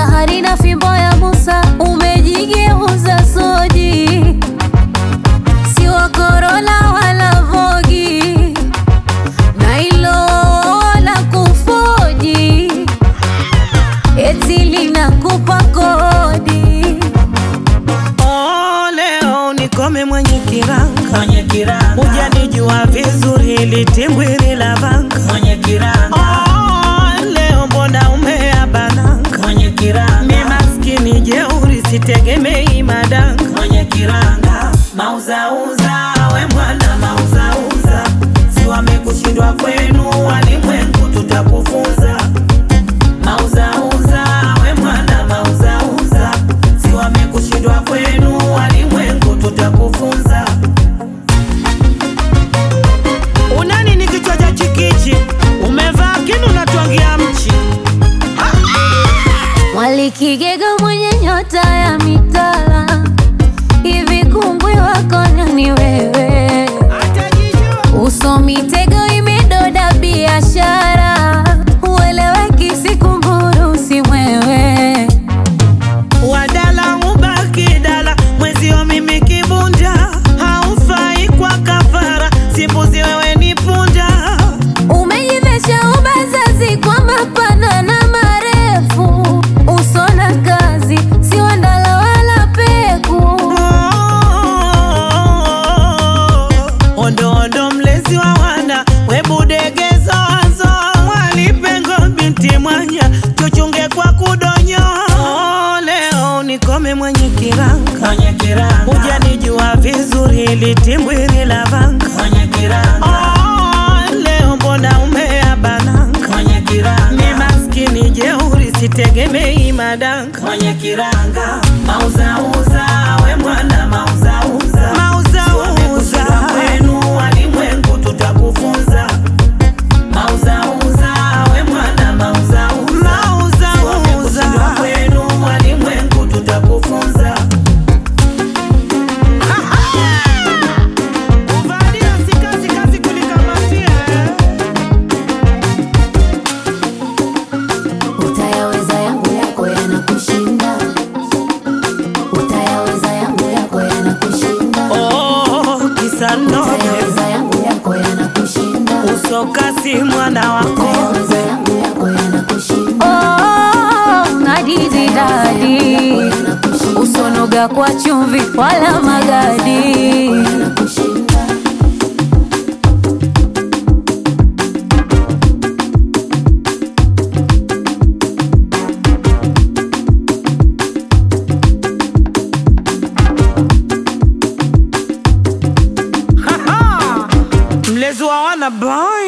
bahari na fimbo ya Musa umejigeuza soji, si wa Corolla wala Vogi na ilo la kufoji, eti linakupa kodi. Oh, leo nikome mwenye kiranga mwenye kiranga, hujanijua vizuri litimbwiri la vanga mwenye kiranga, oh, leo mbona umeabananga mwenye mi kiranga, maskini jeuri sitegemei madanga mwenye kiranga, mauzauza we mwana mauzauza, si wamekushindwa kwenu walimwengu, tutakufunza mauzauza we mwana mauzauza, si wamekushindwa kwenu walimwengu, tutakufunza unani ni kichwa cha chikichi umevaa kinu natwangia mchi Mwalikigega mwenye nyota ya mitala, hivi kungwi wako nani wewe? Uso mitego imedoda biashara, ueleweki sikumburu si mwewe. wadala ubaki dala mwezio mimi kibunda haufai kwa kafara simbuzi wewe ni punda Umejivesha ubazazi kwa mapana na marefu, uso na kazi si wandala wala peku. ondo ondo mlezi wa wana webudegezo wazo mwalipengo binti mwanya tuchunge kwa kudonyo leo nikome mwenye kiranga mwenye kiranga, hujanijua vizuri litimbwiri la vanga mwenye kiranga, oh, leo mbona umeabananga mwenye mi kiranga maskini jeuri sitegemei madanga mwenye kiranga mauzauza we mwana mauzauza mauzauza Wamekushindwa kwenu walimwengu tutakufunza mauzauza we mwana mauzauza Wamekushindwa mauzauza kwenu walimwengu tutakufunza kuvalia si kazi kazi kulikamatia Utayaweza yangu yako yanakushinda, utayaweza yangu yako yanakushinda, oh, kisa nobe utayaweza yangu yako yanakushinda, usokasi mwana wako utayaweza yangu yako yanakushinda. Oh, ngadizi dadi, usonoga kwa chumvi wala magadi. mlezi wa wana boy